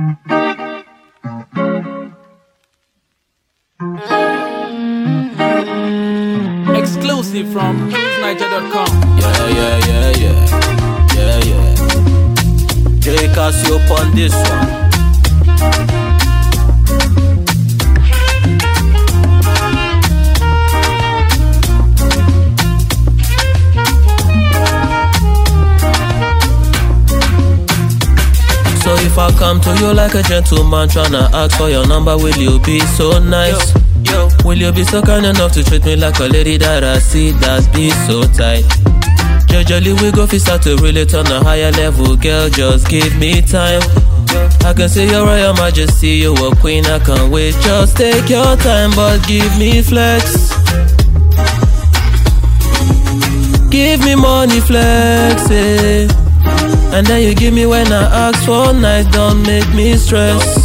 Exclusive from cruiseniger.com. Yeah, yeah, yeah, yeah. Yeah, yeah. J Casio on this one. So if I come to you like a gentleman tryna ask for your number, will you be so nice? Yo, will you be so kind enough to treat me like a lady that I see that be so tight? Jejely we go fi start to relate on a higher level, girl. Just give me time. I can see your royal majesty, you a queen. I can't wait. Just take your time, but give me flex. Give me money flex, eh. And then you give me when I ask for night, don't make me stress.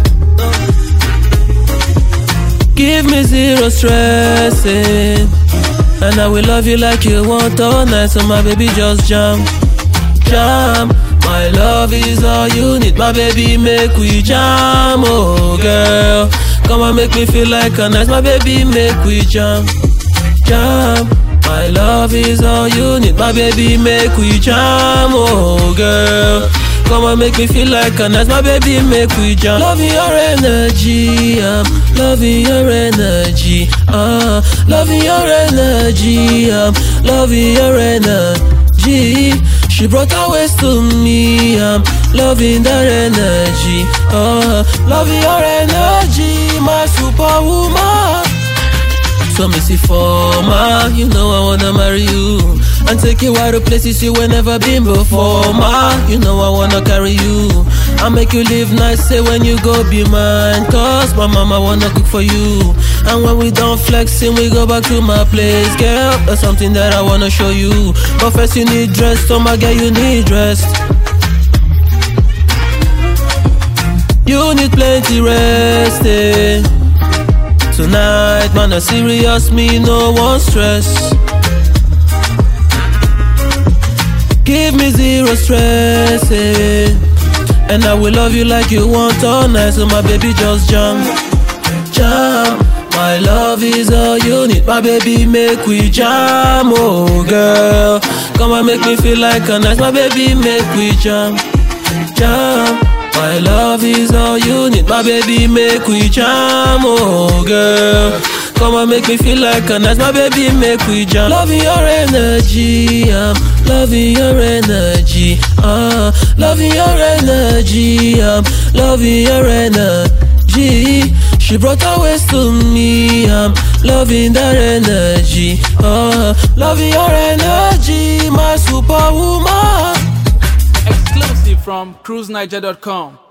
Give me zero stress, eh. And I will love you like you want all night, so my baby just jam, jam. My love is all you need, my baby make we jam, oh girl. Come on, make me feel like a nice, my baby make we jam, jam. My love is all you need, my baby make we jam, oh girl. Come on, make me feel like a nice, my baby make we jam. Loving your energy, um, loving your energy, uh, loving your energy, um, loving your energy. She brought her waist to me, I'm loving that energy, uh, loving your energy, my superwoman. So me see forma, you know I wanna marry you And take you out of places you ain't never been before ma You know I wanna carry you I make you live nice, say when you go be mine Cause my mama wanna cook for you And when we done flexing, we go back to my place Girl, that's something that I wanna show you But first you need dress, so my girl you need dressed You need plenty rest, eh Tonight, man, a serious me, no one stress. Give me zero stress, eh. And I will love you like you want all night, so my baby just jump, jump. My love is all you need, my baby make we jam, oh girl. Come and make me feel like a nice, my baby make we jam, jam. My love is all you need, my baby make we jam, oh girl. Come and make me feel like a nice, my baby make we jam. Loving your energy, I'm loving your energy, uh, loving your energy, I'm loving your energy. She brought her waist to me, I'm loving that energy, uh, loving your energy, my superwoman. Exclusive from cruiseniger.com.